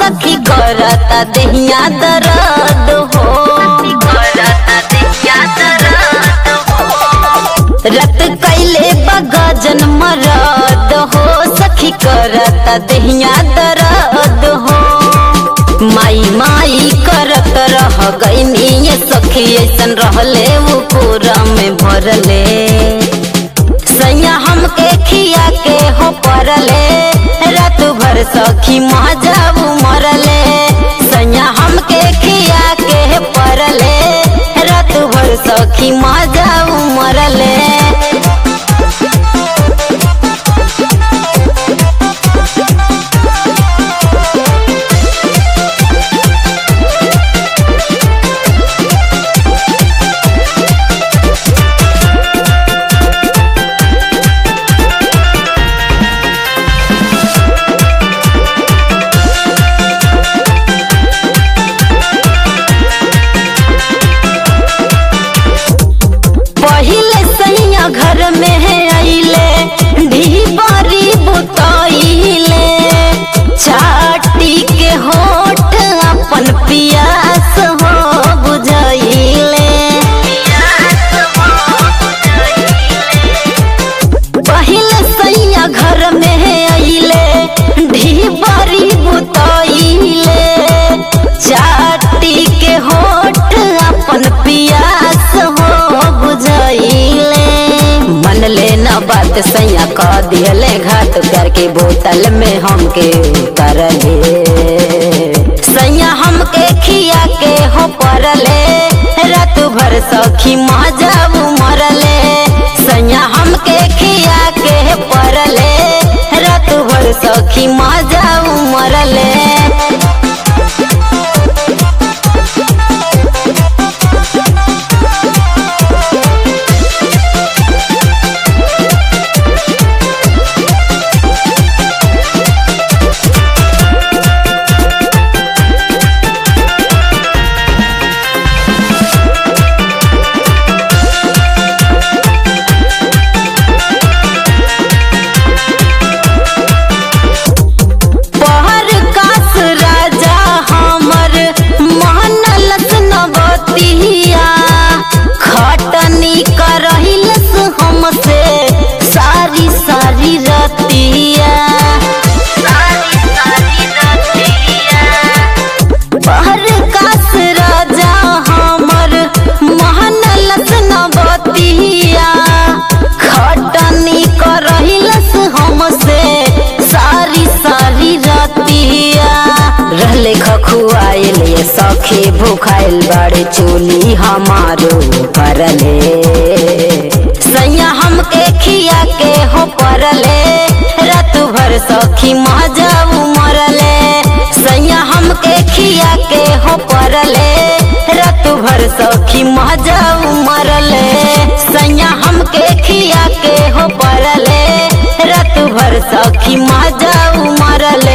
सखी करता देहिया दर्द हो करता देहिया दर्द हो रत कैले बगजन मरद हो सखी करता देहिया दर्द हो माई माई करत रह गईनी ये सखी ऐसन रहले वो पूरा में भरले सैया हमके खिया के हो परले रात भर सखी मजाऊ मरले सैया हमके खिया के परले रात भर सखी मजाऊ मरले पहिले सैया घर में है अइले ढीबारी बुतइले चाटी के होठ अपन पियास हो बुझइले पहिले सैया घर में है अइले ढीबारी बुतइले चाटी के होठ अपन पियास हो बुझइले मन ले न बात सैया कह दिले घाट करके बोतल में हमके करले सैया हमके खिया के हो परले रात भर सखी मजाऊ मरले सैया हमके खिया के परले रात भर सखी मजाऊ मरले पहर कास राजा हमर महनलस नवतिया खटनी करहिलस हमसे सारी सारी रतिया सारी सारी रतिया पहर कास राजा हमर महनलस नवतिया खटनी करहिलस हमसे सारी सारी रतिया रहले खखुआइल ये सखी भूखाइल बड़े चोली हमारो परले सैया हमके खिया के हो परले रात भर सखी मजाऊ मरले सैया हमके खिया के हो परले रात भर सखी मजाऊ मरले सैया हमके खिया के हो परले रात भर सखी मजाऊ मरले